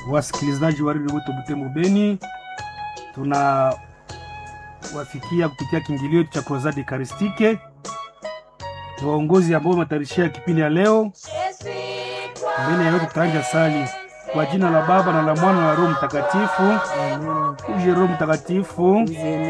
wasikilizaji wa redio wetu Butembo Beni, tuna wafikia kupitia kiingilio cha Crusade Eucharistique. Ni waongozi ambao wametayarishia kipindi ya leo. Mbele ya yote tutaanja sali kwa jina la Baba na la Mwana na la Roho Mtakatifu. Uje Roho Mtakatifu,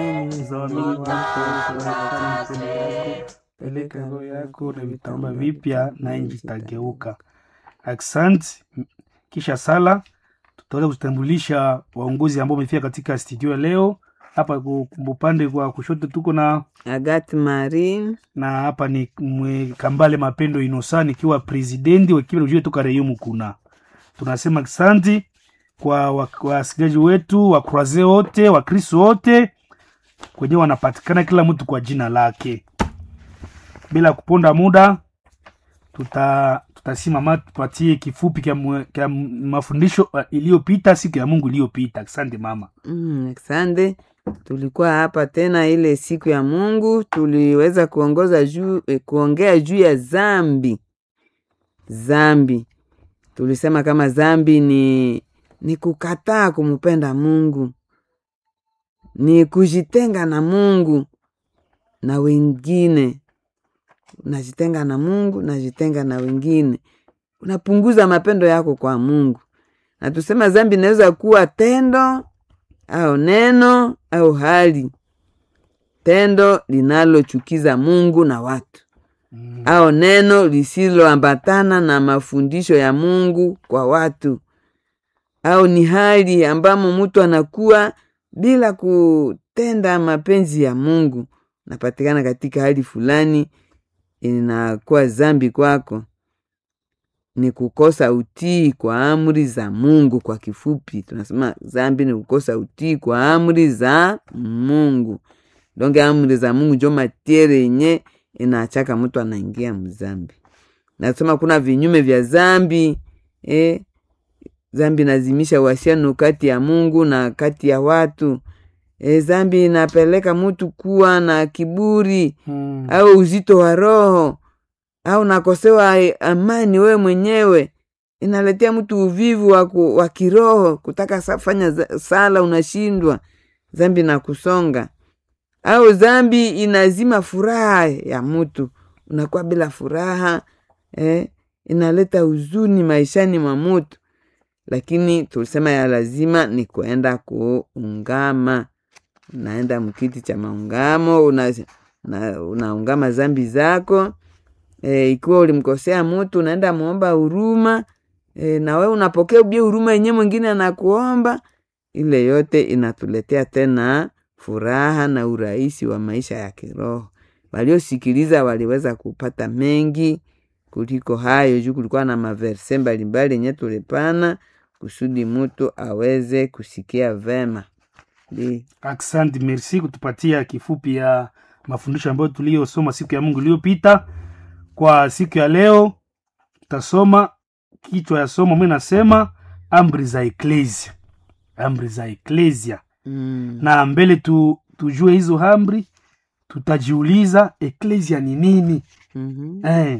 peleka roho yako na vitamba vipya na nchi itageuka. Asante. Kisha sala tutaweza kutambulisha waongozi ambao wamefika katika studio ya leo. Hapa ku- upande kwa kushoto tuko na Agathe Marie na hapa ni mwe Kambale Mapendo Inosa nikiwa presidenti wa kipindi ujue toka Reyumu kuna tunasema asante kwa wa- wasikilizaji wetu wa Croise wote wa Kristo wote kwenye wanapatikana kila mtu kwa jina lake. Bila kuponda muda, tuta tutasimama tupatie kifupi kya, mwe- kya mafundisho uh, iliyopita siku ya Mungu iliyopita. Asante mama. mm, asante. Tulikuwa hapa tena ile siku ya Mungu, tuliweza kuongoza juu, eh, kuongea juu ya zambi. Zambi tulisema kama zambi ni ni kukataa kumpenda Mungu, ni kujitenga na Mungu na wengine. Unajitenga na Mungu, najitenga na wengine, unapunguza mapendo yako kwa Mungu. Na tusema zambi inaweza kuwa tendo au neno au hali, tendo linalochukiza Mungu na watu Mm. au neno lisiloambatana na mafundisho ya Mungu kwa watu, au ni hali ambamo mtu anakuwa bila kutenda mapenzi ya Mungu, napatikana katika hali fulani, inakuwa zambi kwako. Ni kukosa utii kwa amri za Mungu. Kwa kifupi, tunasema zambi ni kukosa utii kwa amri za Mungu. Donge amri za Mungu njo matiere yenye inaachaka mtu anaingia mzambi. Nasema kuna vinyume vya zambi eh, zambi inazimisha uhusiano kati ya Mungu na kati ya watu. E, zambi inapeleka mtu kuwa na kiburi Mm. au uzito wa roho au nakosewa eh, amani wewe mwenyewe, inaletea mtu uvivu wa, ku, wa kiroho, kutaka sa- fanya za- sala unashindwa, zambi na kusonga au zambi inazima furaha ya mtu, unakuwa bila furaha eh, inaleta huzuni maishani mwa mtu, lakini tulisema ya lazima ni kuenda kuungama. Unaenda mkiti cha maungamo una, una, unaungama zambi zako e, ikiwa ulimkosea mtu unaenda muomba huruma e, na wewe unapokea ubie huruma yenye mwingine anakuomba. Ile yote inatuletea tena furaha na urahisi wa maisha ya kiroho. Waliosikiliza waliweza kupata mengi kuliko hayo, juu kulikuwa na maverse mbalimbali yenye tulipana kusudi mtu aweze kusikia vema. Ndi. Asante, merci kutupatia kifupi ya mafundisho ambayo tuliyosoma siku ya Mungu iliyopita. Kwa siku ya leo tutasoma kichwa ya somo, mimi nasema amri za eklesia, amri za eklesia. Mm. Na mbele tu, tujue hizo amri, tutajiuliza eklesia ni nini? Mhm. Eh,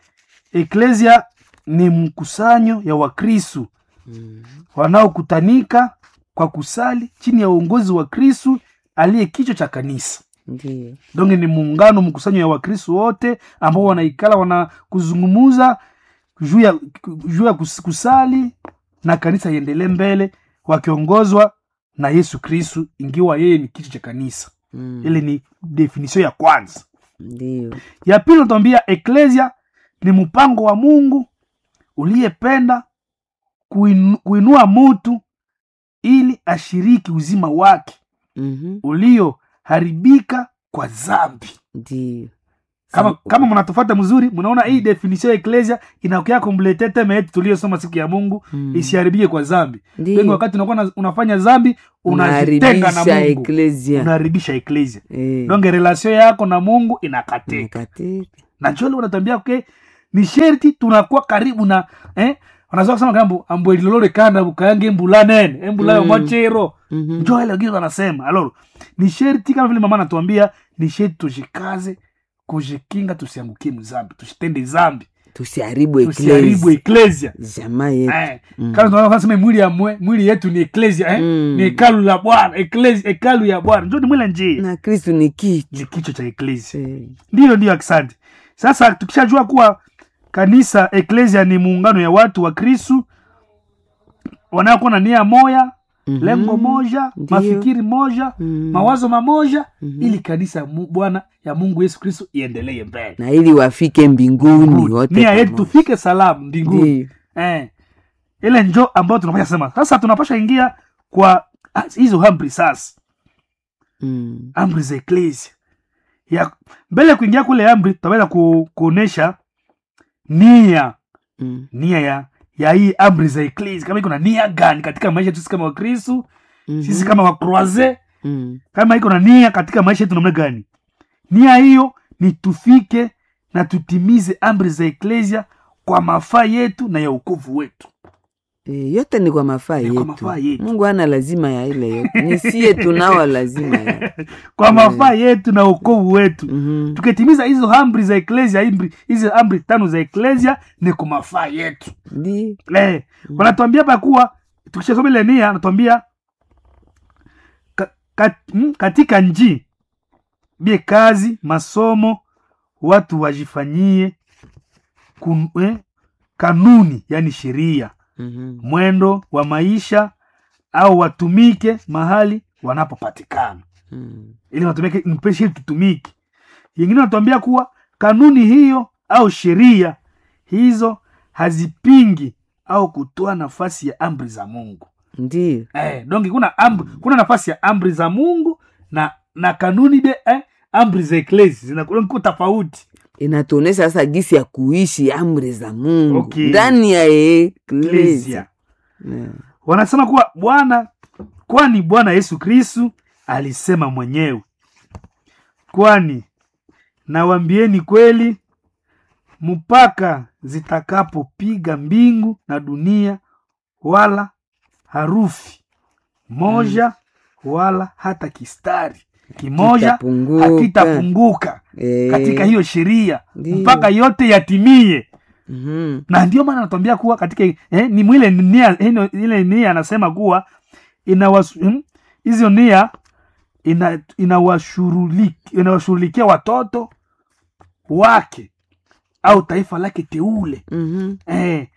eklesia ni mkusanyo ya Wakristu Mm. wanaokutanika kwa kusali chini ya uongozi wa Kristu aliye kichwa cha kanisa. Ndiyo. Donge ni muungano mkusanyo ya Wakristu wote ambao wanaikala wana kuzungumuza juu ya juu ya kus- kusali na kanisa iendelee mbele wakiongozwa na Yesu Kristu, ingiwa yeye ni kichwa cha kanisa. Mm. Ile ni definition ya kwanza. Ndiyo. Ya pili natuambia eklesia ni mpango wa Mungu uliyependa kuinu, kuinua mutu ili ashiriki uzima wake Mhm. ulioharibika kwa zambi. Ndiyo. Kama, Sa- kama mnatufata mzuri, mnaona hii definition ya eklesia inaokea komplete teme yetu tuliyosoma siku ya Mungu Mm. isiharibike kwa zambi. Ndiyo. Wengi wakati unakuwa na- unafanya zambi unajitenga na Unaharibisha Mungu, eklesia. unaharibisha eklesia. Eh. Donge relation yako na Mungu inakatika. Nakatika. na njole unatambia ke ni sherti tunakuwa karibu na eh wanazoa kusema kambo ambo ilolore kana bukange embula nene embula yo Mm. machero Mhm. njo ile wengine wanasema aloro ni sherti kama vile mama anatuambia ni sherti tujikaze kujikinga tusiangukie mzambi tusitende zambi tusiharibu tusiharibu eklesi eklesia jamaa yetu eh, Mm. kama tunaweza kusema mwili ya mwe, mwili yetu ni eklesia eh? Mm. ni hekalu la bwana eklesia hekalu ya bwana njo ni mwile njia na kristu ni kichwa ni kichwa cha eklesia Eh, ndiyo ndiyo asante sasa tukishajua kuwa kanisa eklesia ni muungano ya watu wa kristu wanaokuwa na nia moya mhm. lengo moja Ndiyo. mafikiri moja Mm. mawazo mamoja Mhm. ili kanisa ya Mu- bwana ya mungu yesu kristu iendelee mbele na ili wafike mbinguni wote nia yetu pamoja. tufike salamu mbinguni Ndiyo. eh. ile njo ambayo tunapasha sema sasa tunapasha ingia kwa ah, hizo amri sasa Mm. amri za eklesia ya mbele ya kuingia kule amri tutaweza ku, kuonesha nia Mm. nia ya ya hii amri za eklesia kama iko na nia gani katika maisha yetu sisi kama wakristu Mhm. sisi kama wakroise Mm. kama iko na nia katika maisha yetu namna gani nia hiyo ni tufike na tutimize amri za eklesia kwa mafaa yetu na ya ukovu wetu Eh, yote ni kwa mafaa Ni kwa yetu. mafaa yetu. mungu ana lazima ya ile yote ni sie tunao lazima ya kwa mafaa yetu na ukovu wetu Mhm. tukitimiza hizo amri za eklesia amri- hizi amri tano za eklesia ni kwa mafaa yetu Ndi. eh, wanatuambia hapa kuwa tukishasoma ile nia anatuambia ka, ka, mm, katika nji bie kazi masomo watu wajifanyie kun, eh, kanuni yani sheria Mhm. mwendo wa maisha au watumike mahali wanapopatikana Mm. ili watumike mpeshe ili tutumike yengine wanatuambia kuwa kanuni hiyo au sheria hizo hazipingi au kutoa nafasi ya amri za mungu Ndiyo. eh, donge kuna amri, kuna nafasi ya amri za mungu na na kanuni de eh, amri za eklesi zinakuwa tofauti inatuonesha sasa gisi ya kuishi amri za mungu Okay. ndani ya eklesia Eklezia. wanasema kuwa bwana kwani bwana yesu kristu alisema mwenyewe kwani nawambieni kweli mpaka zitakapopiga mbingu na dunia wala harufi moja wala hata kistari kimoja Kitapunguka. hakitapunguka Eh, katika hiyo sheria Ndiyo. mpaka yote yatimie mhm. na ndio maana anatuambia kuwa katika eh, ni mwile nia ino- ile nia anasema kuwa inawasu- hmm, hizo nia ina- inawashuruli- inawashughulikia watoto wake au taifa lake teule Mhm. eh,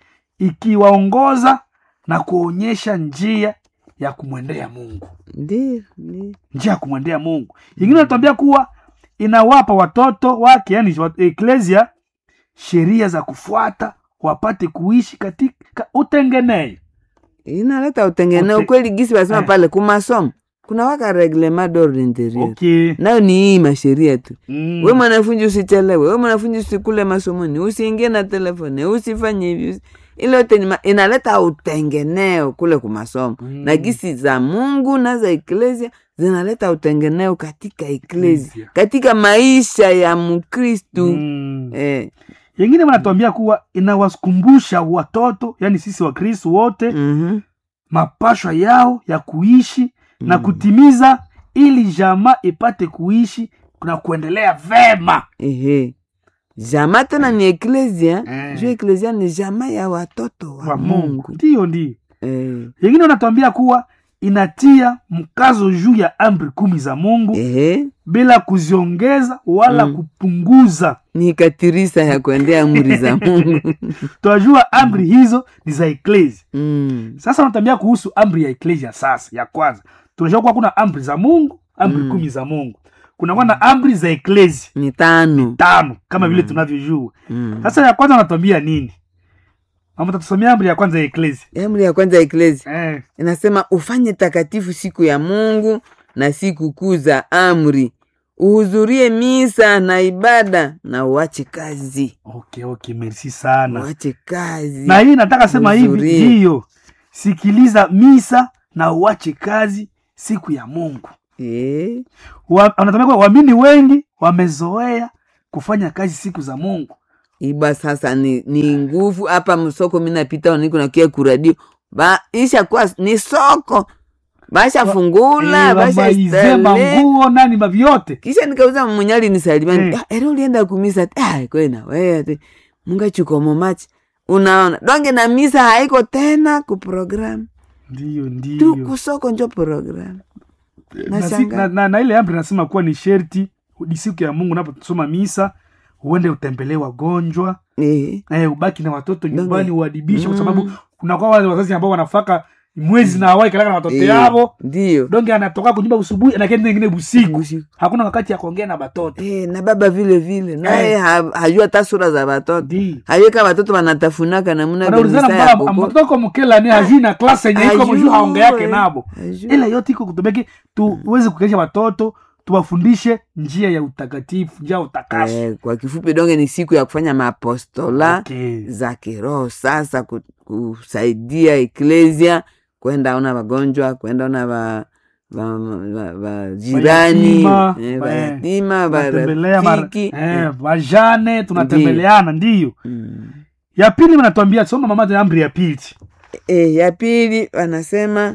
ikiwaongoza na kuonyesha njia ya kumwendea mungu Ndiyo, ndiyo. njia ya kumwendea mungu ingine anatuambia kuwa inawapa watoto wake yani eklesia sheria za kufuata wapate kuishi katika utengeneo inaleta utengeneo Okay. kweli gisi basema Eh. pale kumasomo kuna waka reglement d'ordre interieur okay. nayo ni hii masheria tu mm. we mwanafunzi usichelewe we mwanafunzi usikule masomoni usiingie na telefone usifanye hivi usi- ile yote ni ma- inaleta utengeneo kule kumasomo Mm. na gisi za mungu na za eklesia zinaleta utengeneo katika eklesia Eklesia. katika maisha ya mkristu mm. eh, yengine wanatuambia kuwa inawakumbusha watoto yani sisi wakristu wote mhm, mapashwa yao ya kuishi na Mm. kutimiza ili jamaa ipate kuishi na kuendelea vema ehe jama tena ni eklesia Eh. juu eklesia ni jama ya watoto wa, wa mungu, mungu ndiyo ndiyo Eh, yengine wanatuambia kuwa inatia mkazo juu ya amri kumi za mungu ehe bila kuziongeza wala Mm. kupunguza ni katirisa ya kuendea amri za mungu tunajua amri hizo ni za eklesia mm. sasa wanatambia kuhusu amri ya eklesia sasa ya kwanza tunajua kuwa kuna amri za mungu amri Mm. kumi za mungu kunakuwa na amri za eklesia ni tano tano kama vile Mm. tunavyojua mm. sasa ya kwanza wanatuambia nini mama tatusomea amri ya kwanza ya eklesia amri ya kwanza ya eklesia eh, inasema ufanye takatifu siku ya mungu na siku kuu za amri uhudhurie misa na ibada na uache kazi okay okay merci sana uache kazi na hii nataka sema hivi Uhudhurie. ndiyo sikiliza misa na uache kazi siku ya mungu Eh, Wa- wanatamia kuwa waamini wengi wamezoea kufanya kazi siku za mungu iba sasa ni, ni nguvu hapa msoko minapita niko nakia kuradio ba isha kuwa ni soko bashafungula Eh, wamaize bashastale manguo nani mavyote kisha nikauza mwenyali nisalimani Eh. eh. ere ulienda kumisa ah, kwena wewe mungachikomo machi unaona donge na misa haiko tena kuprogramu ndiyo tu ndiyo kusoko njo programu na, si, Nashangaa. na, na, na ile amri nasema kuwa ni sherti ni siku ya mungu unaposoma misa uende utembelee wagonjwa eh. eh, ubaki na watoto Donge. nyumbani uadibishe kwa Mm. sababu kunakuwa wale wazazi ambao wanafaka mwezi na hawai kalaka na watoto Eh, yavo ndiyo donge anatoka kunyumba usubuhi anakenda ingine busiku Usiku. hakuna wakati ya kuongea na batoto Eh, na baba vile vile naye Eh. ha, hajua hata sura za watoto ndi hayeka watoto wanatafunaka namuna wanaulizana kabisa ya mbala koko. mtoto ko mukela ni hajui na klasi yenye iko mjuu haonge yake Hajui. nabo Hajui. ile yote iko kutobeki tuweze kukelisha watoto tuwafundishe njia ya utakatifu njia ya utakaso Eh, kwa kifupi donge ni siku ya kufanya maapostola okay. za kiroho sasa ku- kusaidia eklesia kwenda ona wagonjwa kwenda ona wa, wa, wa, wa jirani Mayatima, eh, wa- wayatima tunatembelea mara- warafiki eh, vajane tunatembeleana ndiyo Mm. ya pili wanatuambia soma mama ya amri ya pili Eh, ya pili wanasema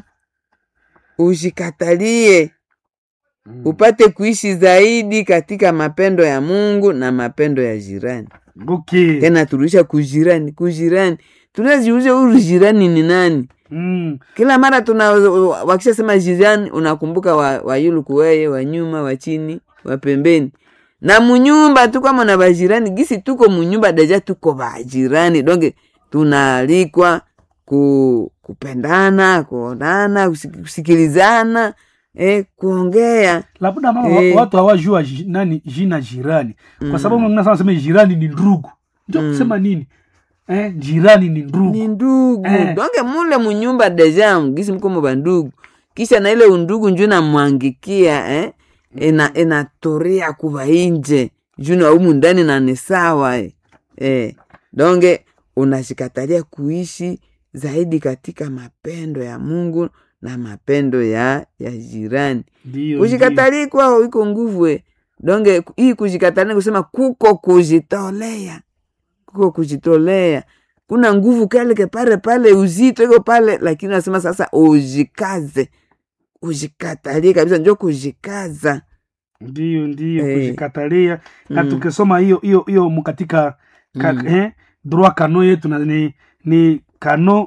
ushikatalie upate kuishi zaidi katika mapendo ya mungu na mapendo ya jirani okay. tena turudisha kujirani kujirani tunaziuze huyu jirani ni nani mm. kila mara tuna wakishasema jirani unakumbuka wa, wa yuluku weye wa nyuma wa chini wa pembeni na munyumba tu kama na bajirani gisi tuko munyumba deja tuko bajirani donge tunaalikwa ku, kupendana kuonana kusik- kusikilizana eh, kuongea labda mama Eh. wa- watu hawajua ji- nani jina jirani kwa sababu mwingine sana sema jirani ni ndugu ndio kusema nini eh, jirani ni ndugu ni ndugu Eh. donge mule munyumba deja gisi mko muba ndugu kisha na ile undugu nju namwangikia eh? ina inatoria kuva inje juna umu ndani na ni sawa eh. Eh. donge unashikatalia kuishi zaidi katika mapendo ya mungu na mapendo ya ya jirani ndio ndio. kushikatali kwao iko nguvu eh. donge hii kushikatali kusema kuko kujitolea kuko kujitolea kuna nguvu keleke pale pale uzito iko pale lakini nasema sasa ujikaze ujikatalie kabisa njo kujikaza ndio ndio Eh. kujikatalia na Mm. tukisoma hiyo hiyo hiyo mu katika ka, Mm. eh, droit kano yetu na ni, ni kano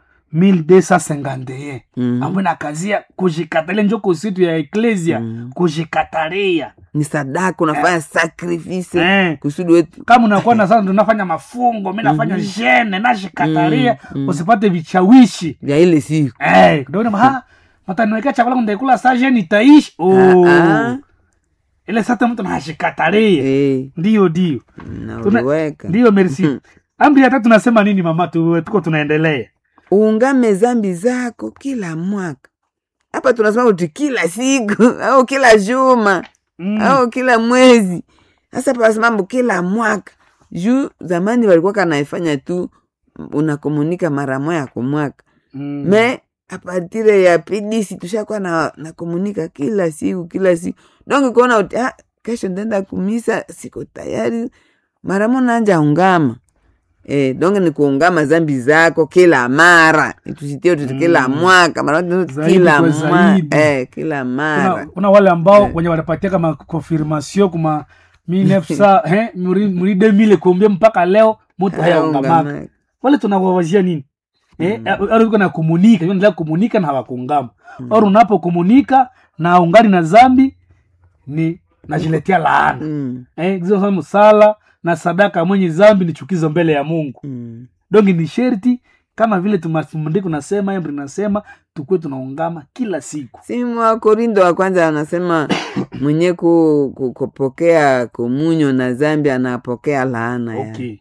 1251 mm. ambayo inakazia kujikatalia njo kusitu ya eklesia Mm. kujikatalia ni sadaka unafanya sakrifise eh. kusudi wetu kama unakuwa na sasa tunafanya mafungo mi nafanya jene nashikatalia Mm, mm. usipate vichawishi vya ile siku Eh, ndio unasema, "Ha, mataniwekea chakula ndaikula saa jene itaishi oh. Ah, ah. ile sasa mtu nashikatalia Eh, ndio ndio na Tuna- uliweka ndio merci Mhm. amri ya tatu nasema nini mama tu, tuko tunaendelea uungame zambi zako kila mwaka hapa tunasema uti kila siku au kila juma mm. au kila mwezi sasa pasimambo kila mwaka juu zamani walikuwa kanaifanya tu unakomunika mara moya kwa mwaka mm. me apatire ya pidisi tushakuwa na nakomunika kila siku kila siku donge kuona uti ah, kesho ndenda kumisa siko tayari mara mo nanja ungama Eh, donge ni kuungama zambi zako kila mara tusitie tuti kila Mm. mwaka mara moja Zaidi kila kwa mwaka zaidi. eh, kila kuna, mara kuna wale ambao wenye wanapatia kama confirmation kuma 1900 eh, muri muri 2000 kuambia mpaka leo mtu hayaungamaka Hayaungamaka. wale tunawawazia nini eh, au uko na komunika endelea komunika na hawakungama au unapokomunika na ungani na zambi ni najiletea laana Mm, eh, gizo sana sala na sadaka mwenye zambi ni chukizo mbele ya mungu mm. donge ni sherti kama vile tumafundiko nasema amri nasema tukuwe tunaungama kila siku si mwa korindo wa kwanza anasema mwenye ku, ku, kupokea komunyo na zambi anapokea laana ya okay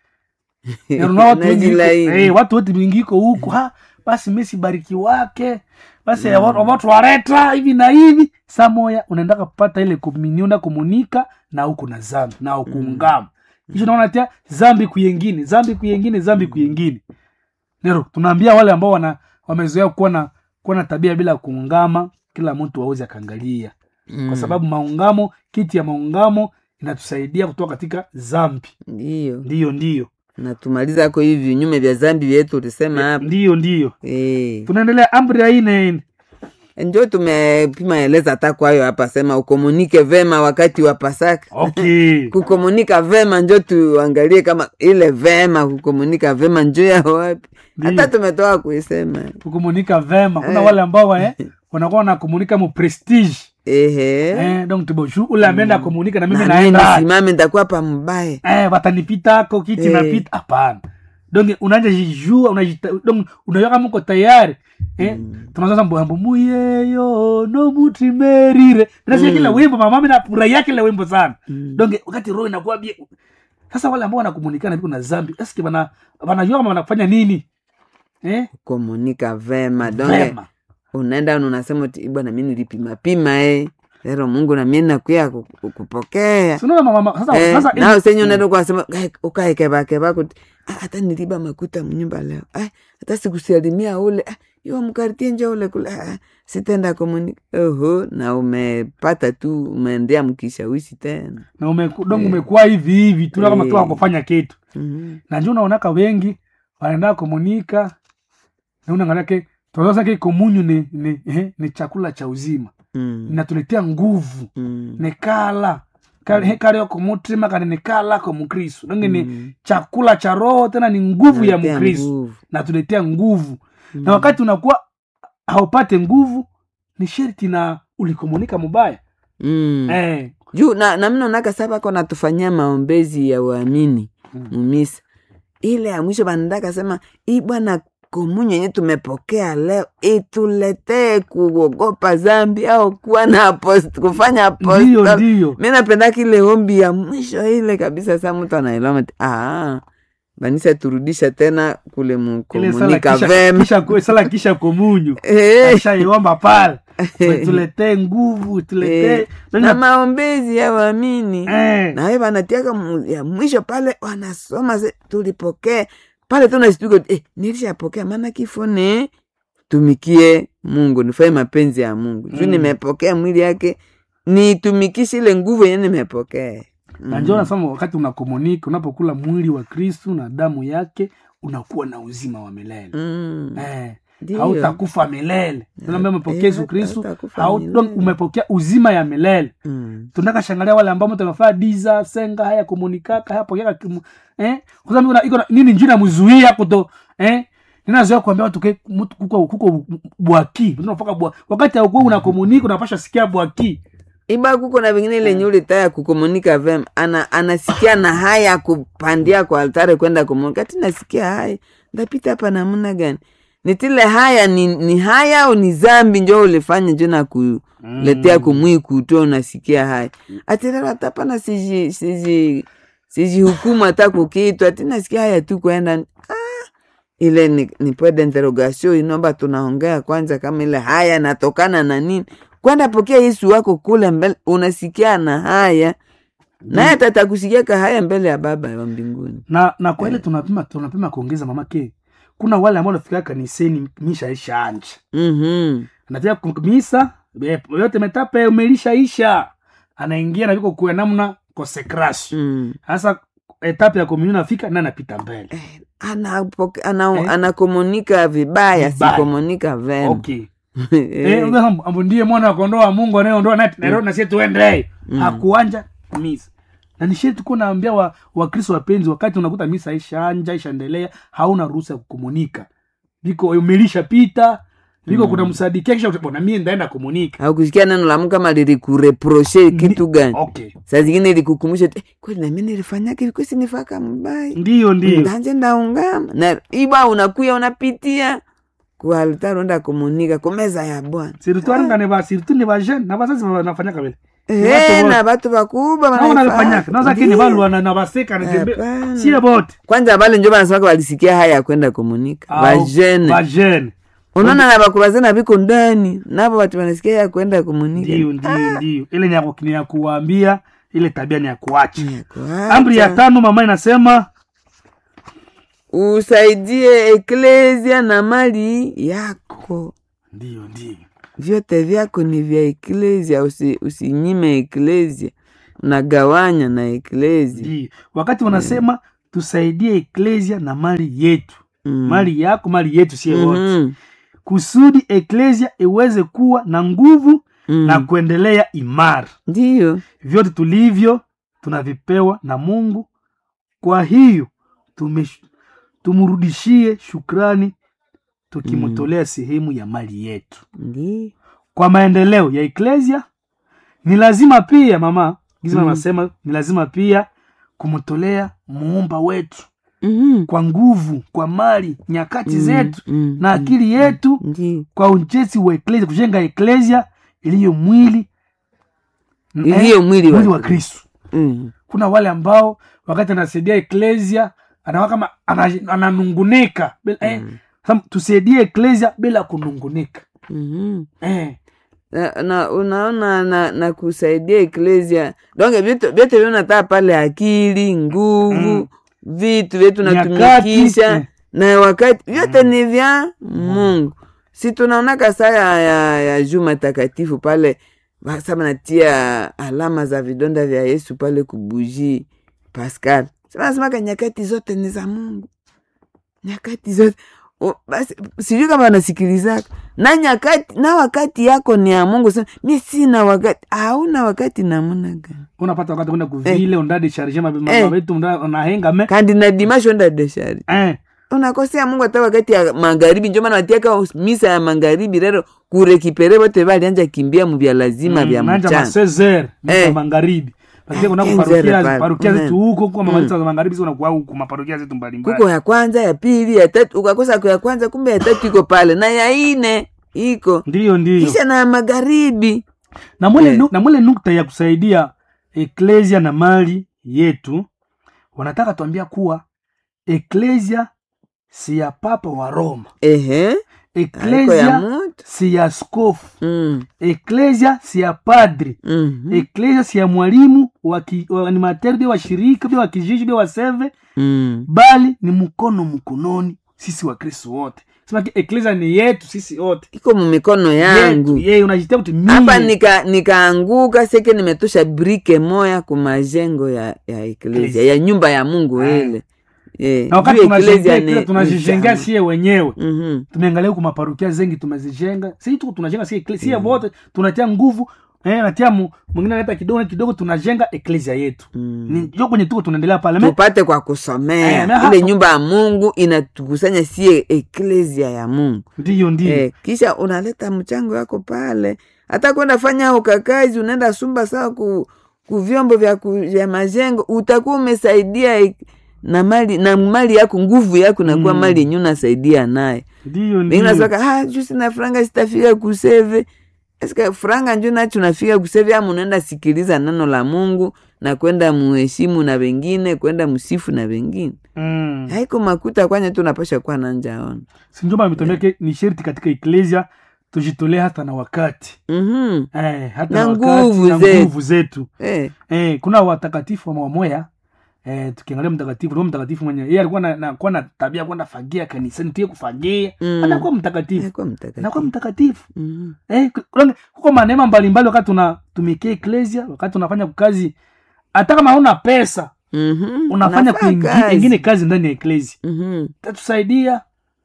Na unaona watu wengi iko- Najilaini. eh, watu wote wengi iko huku ha basi mesi bariki wake basi mm. watu wareta hivi na hivi saa moya unaendaka kupata ile komunio na komunika na huku na zambi na ukuungama kisha naona tia zambi kuyengine zambi kuyengine zambi kuyengine nero tunaambia wale ambao wana wamezoea kuwa na kuwa na tabia bila kuungama kila mtu aweze akaangalia Mm, kwa sababu maungamo kiti ya maungamo inatusaidia kutoka katika zambi ndiyo ndiyo ndiyo natumaliza ko hivi vinyume vya zambi vyetu ulisema hapa ndiyo ndiyo Eh, tunaendelea amri ya ine njo tumepima eleza hata kwayo hapa sema ukomunike vema wakati wa pasaka okay kukomunika vema njo tuangalie kama ile vema kukomunika vema njo ya wapi hata tumetoka kuisema kukomunika vema kuna Eh. wale ambao wa, eh, wanakuwa wanakomunika mu prestige ehe eh, donc tiboshu ule ameenda komunika na mimi Na mimi naenda nisimame nitakuwa pa mbaya eh, watanipitako kiti Eh. napita hapana donc unaanja jijua unajita- donc unajua kama uko tayari eh, tunazaza mbwambo muyeyo no mutimerire nasikia kile wimbo mama mimi nafurahia kile wimbo sana donc wakati roho inakuwa bie sasa wale ambao wanakomunikana viko na zambi eske wana wanajua kama wanafanya nini eh? komunika vema donge vema unaenda na unasema ti bwana mi nilipimapima eh. lero mungu nami nakuya ku- ku- kupokea sinaona mama sasa Eh, sasa nao senye unaenda kwasema ukaekevakeva kuti "Ah, hata niliba makuta mnyumba leo Ah, hata sikusalimia ule Ah, iwa mkartie njo ule kule Ah, sitenda komunika oho na umepata tu umeendea mkishawishi tena na umeku, donc umekuwa hivi hivi tu kama tu Eh. akufanya kitu Mhm. na njo unaonaka wengi wanaenda komunika na unaangalake tunazake komunyu ni, ni, eh, ni chakula cha uzima Mm. inatuletea nguvu Mm. nekala kalio kumutima kani nekala ko mukristu donge ni Mm. chakula cha roho tena ni nguvu ya Naletea mkristu nguvu. natuletea nguvu na wakati unakuwa haupate nguvu ni sherti na ulikomunika mubaya Mm. eh, juu na, na mnonaka sa bako natufanyia maombezi ya uamini Mm. mumisa ile ya mwisho banataka sema hii bwana komunyo yenye tumepokea leo ituletee kuogopa zambi au kuwa na apost, kufanya ndiyo apostol ndiyo mi napendaka ile ombi ya mwisho ile kabisa sa mtu anaelewa ah, banisa turudisha tena kule ile sala mukomunika kisha, vema kisha, sala kisha komunyu Eh, ashaiomba pale tuletee nguvu tuletee na maombezi ya waamini eh, nawe wanatiaka mu- ya mwisho pale wanasoma se, tulipokee pale tunashtuka eh, nilishapokea maana kifo ni tumikie mungu nifanye mapenzi ya mungu juu Mm. nimepokea mwili yake nitumikishe ile nguvu yenye nimepokea na njo nasema wakati unakomunika unapokula mwili wa kristu na damu yake unakuwa na uzima wa milele Mm. eh, Ndiyo. hautakufa milele tunaambia umepokea yesu Eh, kristu hautakufa hau- milele. donc umepokea uzima ya milele Mm. tunaka shangalia wale ambao mtu amefaa diza senga haya komunikaka haya pokea kimu eh kwa sababu iko na- nini njina mzuia kuto eh ninazoea kuambia watu ke mtu kuko kuko bwaki tunafaka bwa wakati au una komunika unapasha sikia bwaki iba kuko na vingine ile nyuli taya kukomunika vema ana, anasikia na haya kupandia kwa altare kwenda komunika ti nasikia haya ndapita hapa namna gani nitile haya ni, ni haya au ni zambi njo ulifanya njo na kuletea kumwi kuto unasikia haya atirero hatapana siji siji siji hukumu hata kukitu ati nasikia haya tu kwenda ah, ile ni, ni point d'interrogation inomba tunaongea kwanza kama ile haya natokana na nini kwenda pokea yesu wako kule mbele unasikia na haya naye atatakusikia ka haya mbele ya baba wa mbinguni na na kwa ile tunapima tunapima kuongeza mamake kuna wale ambao wanafika kaniseni misha isha anja mm-hmm. anatia misa be- yote metape umelishaisha anaingia na viko kuya namna konsekrasio mm. sasa etape ya komunio nafika na anapita mbele anapoke- ana, Eh? anakomunika vibaya Vibaya. sikomunika vema okay Eh, Eh, unasema, ambo ndiye mwana wa kondoo wa mungu anayeondoa nati na na sie tuende hakuanja misa na nishie tuko naambia wa wakristo wapenzi wakati unakuta misa ishaanja ishaendelea hauna ruhusa ya kukomunika viko umelisha pita viko kuna msadikia kisha utabona mie ndaenda komunika haukusikia neno la Mungu kama lilikureproche kitu gani okay saa zingine likukumbusha tu, eh, kweli nami nilifanyaka hivi kwesi nifaka mbaya ndiyo ndiyo ndanje ndaungama na iba unakuya unapitia kualitari unda komunika kumeza ya bwana sirituarungane ba siritu ni bajene na bazazi banafanyaka vile Eh, na batu bakubwa nao wanaifanya. nalifanyaka naza kini Ndiyo. balwana na baseka na tembe Hapana. sie bote kwanza bale njo banasemaka balisikia haya ya kwenda komunika Au, bajene bajene unaona na bakubazana biko ndani nabo batu banasikia ya kwenda komunika ndiyo ndiyo ndiyo ile ni ya ku- ni ya kuwaambia ile tabia ni ya kuacha Ya kuacha. amri ya tano mama inasema usaidie eklesia na mali yako ndiyo ndiyo vyote vyako ni vya eklesia usi, usinyime eklesia unagawanya na eklesia ndiyo wakati wanasema tusaidie eklesia na mali yetu Mm. mali yako mali yetu sie wote Mhm. kusudi eklesia iweze kuwa na nguvu Mm. na kuendelea imara ndiyo vyote tulivyo tunavipewa na mungu kwa hiyo tume, tumrudishie shukrani tukimtolea sehemu ya mali yetu ndiyo kwa maendeleo ya eklesia ni lazima pia mama giza Mm. anasema ni lazima pia kumtolea muumba wetu Mhm. kwa nguvu kwa mali nyakati Mm, zetu mm, na mm, akili yetu ndiyo kwa ujenzi wa eklesia kujenga eklesia iliyo mwili iliyo mwili mwili wa wa kristu Mm. kuna wale ambao wakati anasaidia eklesia anawa kama ana- ananungunika Bila- eh, sam- tusaidie eklesia bila kunungunika Mhm. eh, na, na unaona na, na kusaidia eklesia donge vyote vyote vyonataa pale akili nguvu Mm. vitu vyetu Nyakati, natumikisha mm. na wakati vyote ni vya mungu si tunaonaka saa ya, ya, ya juma takatifu pale basa natia alama za vidonda vya yesu pale kubuji pascal sinasemaka nyakati zote ni za mungu nyakati zote O, basi sijui kama wanasikilizaka na nyakati na wakati yako ni ya mungu sana mi sina wakati hauna wakati namuna gani unapata wakati kwenda kuvile undade sharge Eh. mabetu unahengame kandi na dimasho onda deshari eh, unakosea mungu hata wakati ya magharibi njo maana watiaka misa ya magharibi rero kurekipere bote balianja kimbia muvya lazima vya nanja mchana masezer Eh. eh. magharibi Pakia kuna Eh, parokia nzere pale. parokia Mm. zetu huko kwa mamaliza za magharibi sio unakuwa huko maparokia zetu mbalimbali kuko ya kwanza ya pili ya tatu ukakosa kwa ya kwanza kumbe ya tatu iko pale na ya ine iko ndiyo ndiyo kisha na ya magharibi na mwele, Eh. nu, na mwele nukta ya kusaidia eklesia na mali yetu wanataka tuambia kuwa eklesia si ya papa wa roma ehe aiko ya eklesia mutu si ya skofu mm. eklesia si ya padri mhm, eklesia si ya mwalimu wa ki- wa animateur bia wa shirika bia wa kijiji bia wa seve mm. bali ni mkono mkononi sisi wa kristo wote sema eklesia ni yetu sisi wote iko mumikono yetu yangu yeye unajitia kuti hapa mie nika nikaanguka seke nimetosha brike moya kumajengo ya ya eklesia Eklesia. ya nyumba ya mungu Ah. ile Eh, na wakati juu tunajengea eklesia eklesia ni- tunajijengea ni sie wenyewe sana. Mhm. tumeangalia huku maparokia zengi tumezijenga si tuko tunajenga si eklesia sie wote tunatia nguvu eh, natia mu- mwingine analeta kidogo kidogo tunajenga eklesia yetu Mm. ni jo kwenye tuko tunaendelea pale Me- tupate kwa kusomea Eh, na hapo- ile nyumba ya mungu inatukusanya sie eklesia ya mungu ndiyo ndiyo eh, kisha unaleta mchango wako pale hata kwenda fanya ukakazi unaenda sumba sawa ku, ku vyombo vya, ku, vya majengo utakuwa umesaidia ek- na mali na mali yako nguvu yako nakuwa Mm. mali yenye unasaidia naye ndiyo wengine ndiyo nasaka ah, juu sina franga sitafika kuseve Eske franga njo nacho nafika kuseve ama unaenda sikiliza neno la mungu na kwenda muheshimu na wengine kwenda msifu na wengine mm. haiko makuta kwanya tu napasha kuwa nanjaona sinjomba ametuambia ni sherti katika eklesia tujitolee hata na wakati mm-hmm. eh, hata Na na, wakati nguvu na zetu. nguvu zetu eh. eh, kuna watakatifu wa wamoya eh, tukiangalia mtakatifu roho mtakatifu mwenye yeye alikuwa na, na, kuwa na tabia ya kwenda fagia kanisani tuye kufagia Mm. anakuwa mtakatifu Haikuwa mtakatifu. anakuwa mtakatifu Mhm. eh, kuna- kuko manema mbalimbali wakati tunatumikia eklesia wakati tunafanya kazi hata kama hauna pesa Mhm. unafanya Unafaa kuingi- kazi. ingine kazi ndani ya eklesia Mhm. tatusaidia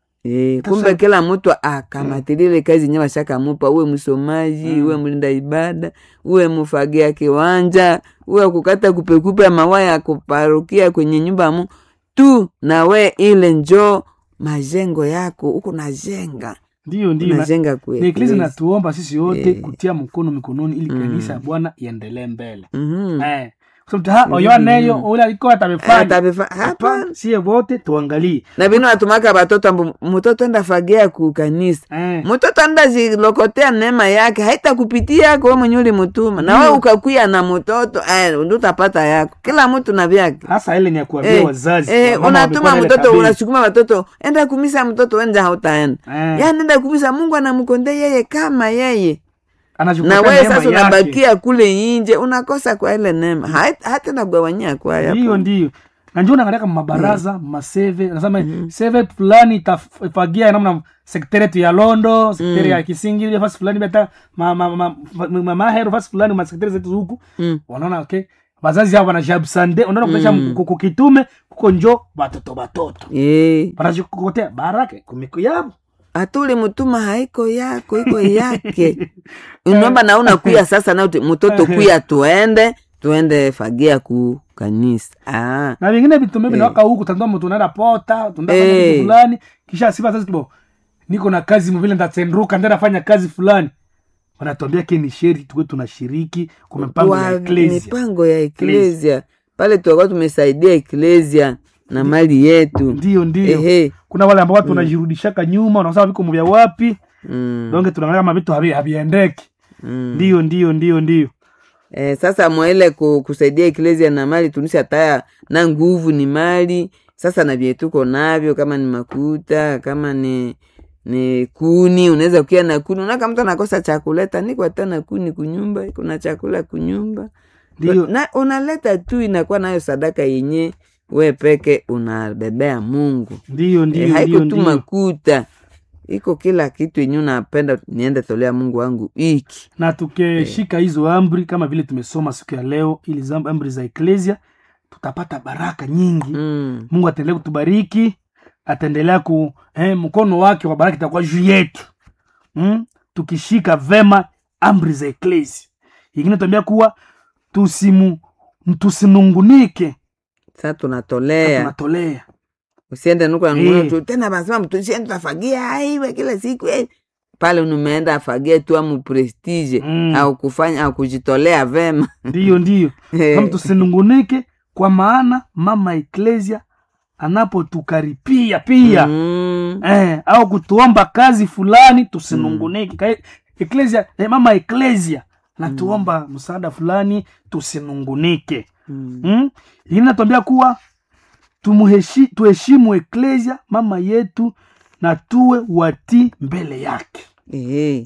Eh, Sasa- kumbe kila mtu akamatilile kazi nye washakamupa uwe msomaji uwe mlinda ibada uwe mufagia kiwanja uwe kukata kupekupe mawaya ya kuparukia kwenye nyumba ya Mungu tu nawe ile njo majengo yako huko najenga ndiyo ndiyo na- unajenga na eklesia kueklesi natuomba sisi wote Eh. kutia mkono mikononi ili Mm. kanisa ya bwana iendelee mbele Mhm. eh. kusema ha oyoneyo ule alikuwa atamefanya Atavifa- hapana hapana sie wote tuangalie na vino watumaka batoto ambu mtoto enda fagia ku kanisa eh. mtoto anda zilokotea neema yake haitakupitia yako we mwenye ulimutuma na we Ndio. ukakuya na mtoto eh, ndo utapata yako kila mtu na vyake hasa ile ni ya kuambia Eh, wazazi eh, wamama unatuma wamekuwa na ile mtoto tabia. unasukuma watoto enda kumisa mtoto wenja hautaenda Eh, yani enda kumisa mungu anamkonde yeye kama yeye anachukua na wewe neema sasa yake. unabakia kule inje unakosa kwa ile neema Hait- hata nagawanyia kwaya ndiyo ndiyo na njo naangalia kama mabaraza maseve nasema seve fulani itafagia namna sekteri yetu ya londo sekteri ya kisingi fasi fulani beta ma- ma- ma- ma- ma- mahero fasi fulani masekteri zetu huku Mm. wanaona okay wazazi hao wanajabsande unaona kuesha Mm. kukitume kuko njo batoto batoto Eh, wanajikokotea baraka kumiko yabo atuli mutuma haiko yako iko yake unomba nauna kuya sasa na uti- mtoto kuya tuende tuende fagia ku kanisa ah. na vingine vitu mimi Eh. nawaka huku tandua mtu unaenda pota tunaenda fanya Eh. kitu fulani kisha sifa sasa kibo niko na kazi mvile ndatsenduka ndenda fanya kazi fulani wanatuambia ke ni sheri tuwe tunashiriki kwa mipango ya Wa- eklesia mipango ya eklesia pale tuakuwa tumesaidia eklesia na mali yetu ndio ndio ehe kuna wale ambao watu wanajirudishaka nyuma wanasema viko vya wapi mm. donge tunaangalia kama vitu havi- haviendeki mm. ndio ndio ndio ndio Eh, sasa mwaile ku, kusaidia eklesia na mali tunisi ataya na nguvu ni mali sasa na vye tuko navyo kama ni makuta kama ni ni kuni unaweza kukia na kuni unaka mtu anakosa chakuleta niko hata na kuni kunyumba kuna chakula kunyumba ndio na unaleta tu inakuwa nayo sadaka yenye we peke unabebea mungu ndio ndio eh, haiko ndio tu ndio makuta iko kila kitu yenye unapenda niende tolea mungu wangu iki na tukishika hizo amri kama vile tumesoma siku ya leo ili zam- amri za eklesia tutapata baraka nyingi mm. mungu ataendelea kutubariki ataendelea ku eh, mkono wake wa baraka itakuwa juu yetu mm? tukishika vema amri za eklesia ingine tuambia kuwa tusimu tusinungunike sa tunatolea tunatolea usiende nuko Eh. nanunua tu tena basema mtusiende tutafagia aiwe kila siku eh. pale umeenda afagie tu amu prestige Mm. au kufanya au kujitolea vema ndiyo ndiyo Eh. kama tusinungunike kwa maana mama eklesia anapotukaripia pia Mm. eh, au kutuomba kazi fulani tusinungunike Ka- eklesia eh, mama eklesia natuomba msaada fulani tusinungunike Mm. mm? ingine natuambia kuwa tumuheshi, tuheshimu eklesia mama yetu na tuwe watii mbele yake Eh.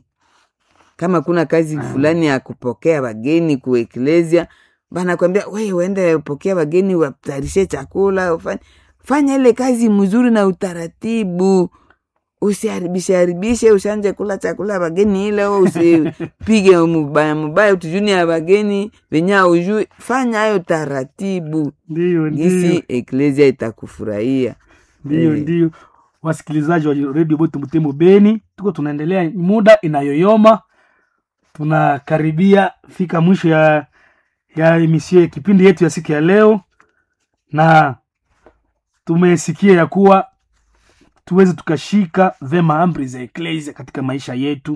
kama kuna kazi fulani ya kupokea wageni kueklesia banakwambia we uende upokea wageni watarishe chakula ufanye fanya ile kazi mzuri na utaratibu usiharibishe haribishe ushanje kula chakula ya wageni ile we usipige mubaya mubaya utujuni ya wageni venye aujui fanya hayo taratibu ndiyo ndiyo gisi eklesia itakufurahia ndiyo Eh. ndiyo wasikilizaji wa redio bote mtemo beni tuko tunaendelea muda inayoyoma tunakaribia fika mwisho ya ya emisio ya kipindi yetu ya siku ya leo na tumesikia ya kuwa tuweze tukashika vema amri za eklesia katika maisha yetu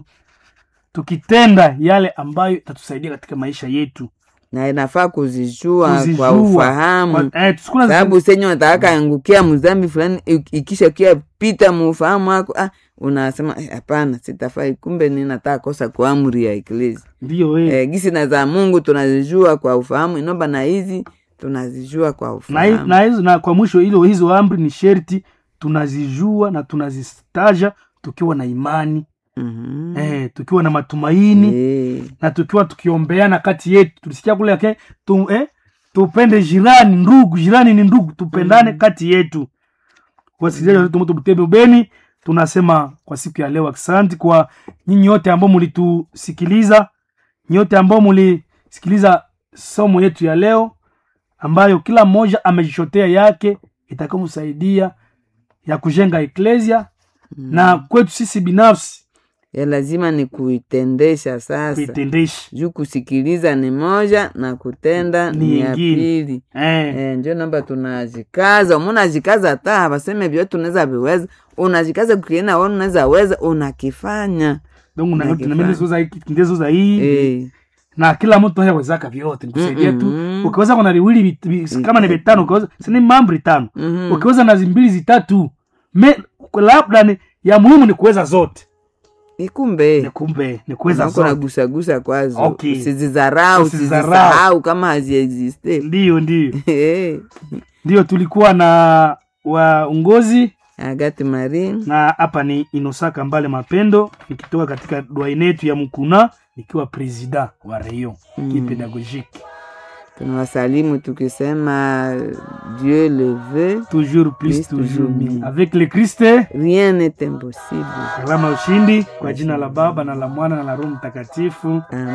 tukitenda yale ambayo itatusaidia katika maisha yetu na inafaa kuzijua kwa Kuzijua. ufahamu Kwa- eh, tusikuna- sababu senye unataka angukia mzambi fulani ik- ikisha kia pita muufahamu wako ah, unasema "Eh, hapana sitafai kumbe ninataka kosa kwa amri ya eklesi ndiyo eh. eh, gisi na za mungu tunazijua kwa ufahamu inomba na hizi tunazijua kwa na, hi- ufahamu na, hizo, na kwa mwisho hilo hizo amri ni sherti tunazijua na tunazistaja tukiwa na imani Mhm. eh, tukiwa na matumaini Eh, na tukiwa tukiombeana kati yetu tulisikia kule yake tu, eh, tupende jirani ndugu jirani ni ndugu tupendane kati yetu wasikilizaji wa Tomoto Butembe Beni tunasema kwa siku ya leo asante kwa nyinyi wote ambao mlitusikiliza nyote ambao mlisikiliza somo yetu ya leo ambayo kila mmoja amejishotea yake itakaomsaidia ya kujenga eklesia na kwetu sisi binafsi ya lazima ni kuitendesha sasa kuitendesha juu kusikiliza ni moja na kutenda Ni ni ya ingine. pili eh. Eh, njo namba tunajikaza umunajikaza hata waseme vyote unaweza viweza unajikaza kukiena wana unaweza weza unakifanya donc Na kifaa. ndezoza hii Eh, na kila mtu hayawezaka vyote nikusaidia tu Mm-mm. ukiweza kuna viwili vit- vi- kama ni vitano ukiweza sini mambri tano mhm. ukiweza na zimbili zitatu me labda ni ya muhimu ni kuweza zote Eh, kumbe ni kumbe ni kuweza nako zote nagusagusa kwazo Okay. usizizarau Usizizarau. usizisahau kama haziexiste ndiyo ndiyo Eh, ndiyo tulikuwa na waongozi agati marin na hapa ni inosaka mbale mapendo nikitoka katika dwaine yetu ya mkuna nikiwa presida wa reyo Mm. kipedagogique tunawasalimu tukisema dieu le veut toujours plus Plus toujours toujours mieux mieux. avec le christ rien n'est impossible alama ya ushindi kwa jina la baba na la mwana na la roho mtakatifu Amen.